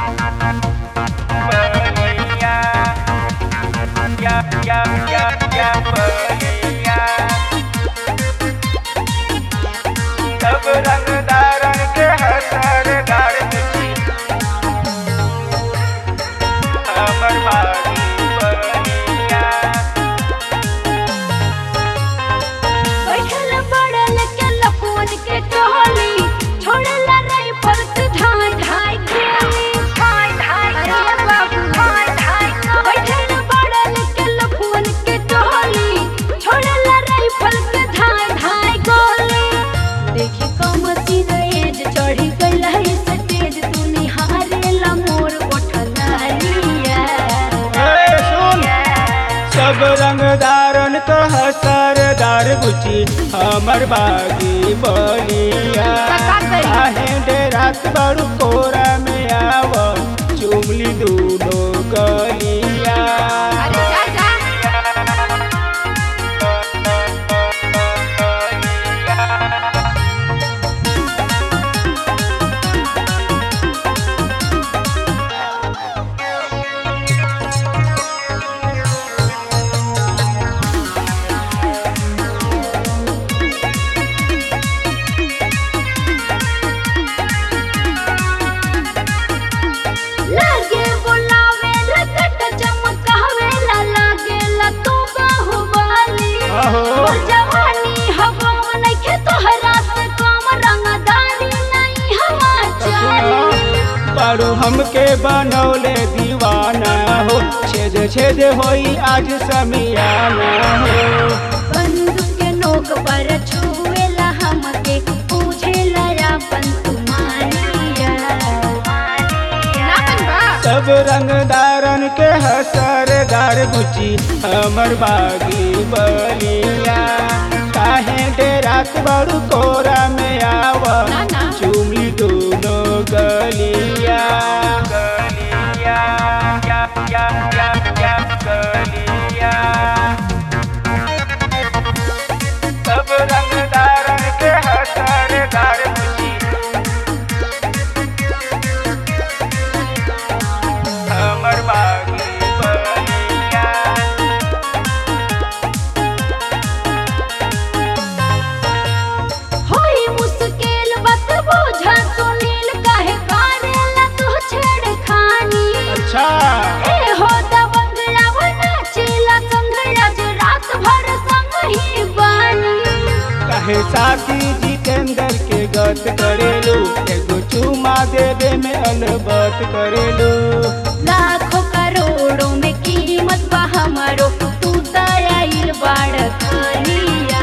बलिया या या या या बलिया सब रंगदारन के हसर गाड़ दिखी हमर बारी बलिया बैठल पड़ल के लपुन के टहली छोड़ला रही फर्क ढाई ढाई गोली ढाई ढाई अरे बाबू ढाई ढाई बैठल पड़ल के लपुन के टहली छोड़ला रही फर्क ढाई ढाई गोली देखी कमती रेज चढ़ी गइल है स्टेज तू निहारेला मोर उठलालिया ए, सुन सब रंगदारन तो हसरदार बुची हमर बागी बलिया का करी? काहे डेरात बड़ू कोरा में आव चुमली दूनो गलिया अरे जा जा लागे बुलावे लगट चमकावे ला लागे ला तू बाहुबली अहो। और जवानी हवा नइखे तोहरा से कम रंगदारी नहीं हवा चाली बड़ू हमके बनौले दीवाना हो छेद छेद होई आज समियाना हो बंदूक के नोक पर छुएला हमके पूछेला अपन तुम्हारिया ना बनबा सब रंगदारन के हसरदार बुची हमर बागी बलिया काहे डेरात बड़ू कोरा में आव ना, ना। चुमली दोनों गलिया गलिया या या या या गलिया सब रंगदारन के हसरदार बुची हमर बागी बलिया होई मुश्किल बात बोझा सुनील काहे करेला तू छेड़खानी अच्छा ए हो दबंगला वो नाचेला संगला जो रात भर संग ही बानी कहे साथी जितेंद्र के गत करेलू एगो चुमा देवे में अलबत करेलू लाखों करोड़ों में कीमत बा हमारो तू दयाल बाड़ खालिया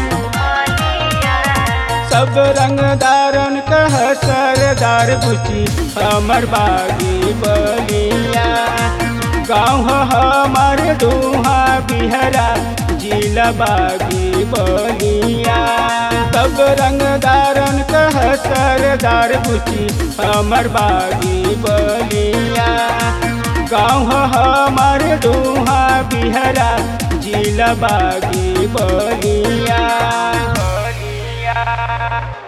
सब रंगदारन कह सरदार बुची हमर बागी बलिया गाँव हमर दुहा बिहरा जिला बागी बलिया सब रंगदारन कह सरदार बुची हमर बागी बलिया गाँव हमर दुहा बिहरा जिला बागी बलिया बलिया